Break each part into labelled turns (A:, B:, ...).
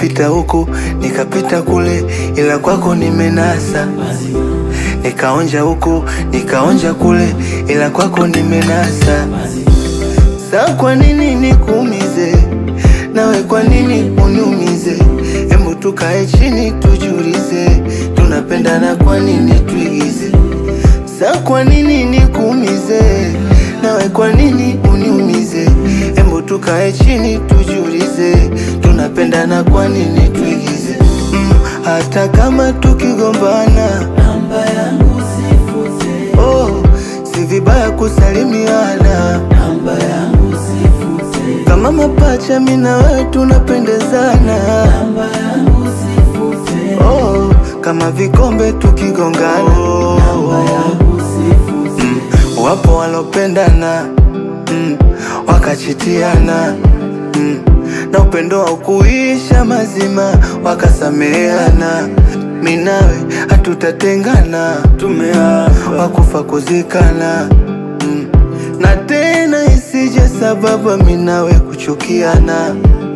A: nikapita huku nikapita kule, ila kwako nimenasa. Nikaonja huku nikaonja kule, ila kwako nimenasa. Sa kwa nini nikuumize nawe, kwa nini uniumize? Hebu tukae chini tujulize, tunapendana kwa nini tuigize? Sa kwa nini nikuumize nawe, kwa nini uniumize? Hebu tukae chini tujulize, tunapendana kwa nini tuigize? Mm, hata kama tukigombana
B: Namba yangu sifute,
A: oh, si vibaya kusalimiana
B: namba yangu sifute,
A: kama mapacha, mimi na wewe tunapendezana
B: namba yangu sifute,
A: oh, kama vikombe tukigongana
B: namba yangu sifute,
A: mm, wapo walopendana mm, wakachitiana mm, na upendo wa kuisha mazima wakasameheana. Mimi nawe hatutatengana, tumeapa wakufa kuzikana mm, na tena isije sababu mimi nawe kuchukiana.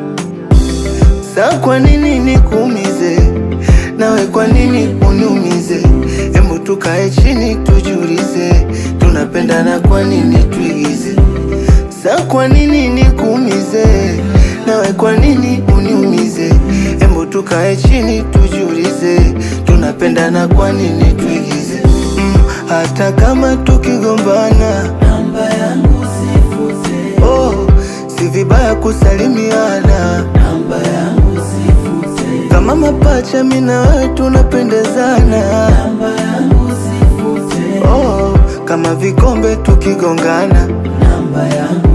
A: Sa kwa nini nikuumize nawe, kwa nini uniumize? Hebu tukae chini tujulize, tunapendana kwa nini tuigize? Sa kwa nini nikuumize nawe, kwa nini uniumize? Hebu tukae chini tujulize, tunapendana kwa nini tuigize? Mm, hata kama tukigombana
B: namba yangu sifute,
A: oh, si vibaya kusalimiana
B: namba yangu sifute,
A: kama mapacha, mimi na wewe tunapendezana
B: namba yangu sifute,
A: oh, kama vikombe tukigongana
B: namba yangu